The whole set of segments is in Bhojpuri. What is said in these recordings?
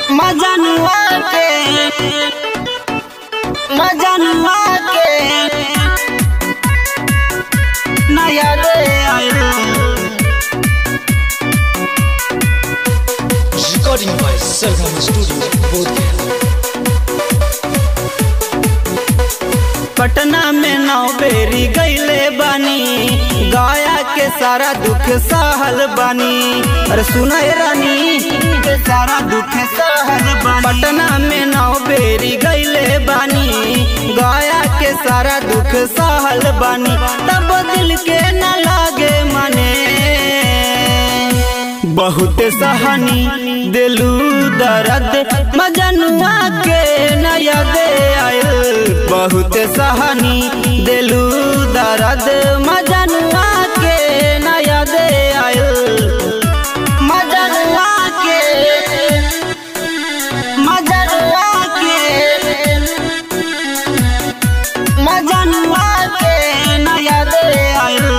मजनुआ के मजनुआ के नया रे आयो Recording by Sargama Studio, Bodhgaya. Patna में नौ बेरी गईले बानी गाया के सारा दुख सहल बानी अरे सुना हे रानी के सारा दुख सहल बानी पटना में नौ बेरी गईले बानी गाया के सारा दुख सहल बानी तब दिल के न लागे मने बहुत सहनी दिलू दर्द मजनुआ के नया दे आयल बहुत सहनी दिलू दर्द मजनुआ के नया दे आयल मजनुआ के मजनुआ के मजनुआ के नया दे आयल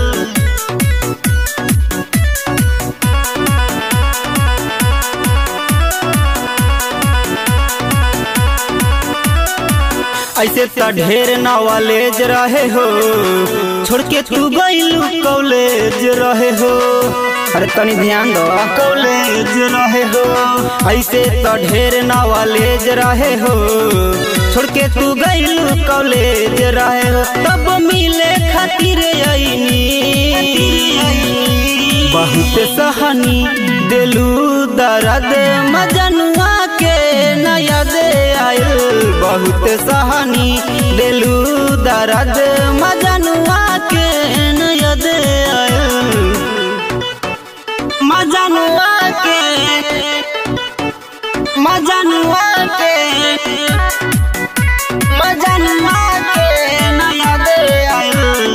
ऐसे त ढेर नॉलेज रहे हो छोड़ के तू गईलू कॉलेज रहे हो अरे तनी ध्यान दो कॉलेज रहे हो ऐसे त ढेर नॉलेज रहे हो छोड़ के तू गईलू कॉलेज रहे हो तब मिले खातिर आईनी बहुत सहनी दिलू दर्द मजनुआ के नया दे आयल बहुत सहनी दिलू दर्द मजनुआ के नया दे आयल मजनुआ के मजनुआ के मजनुआ के नया दे आयल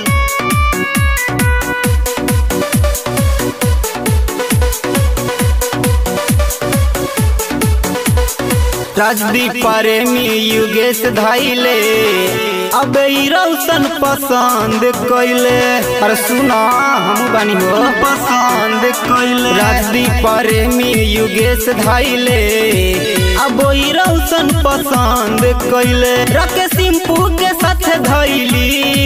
राजदीप प्रेमी युगेश धाइले अब ई रौशन पसंद कइले अरे सुना हम बानी हो पसंद कइले राजदीप प्रेमी युगेश धाइले अब ई रौशन पसंद कइले रके सिंपू के साथ धइली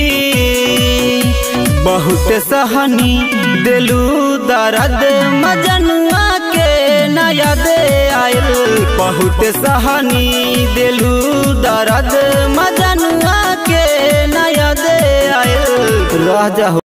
बहुत सहनी दिलू दर्द मजनुआ के नया दे आयल बहुत सहनी दिलू दर्द मजनुआ के नया दे आयल राजा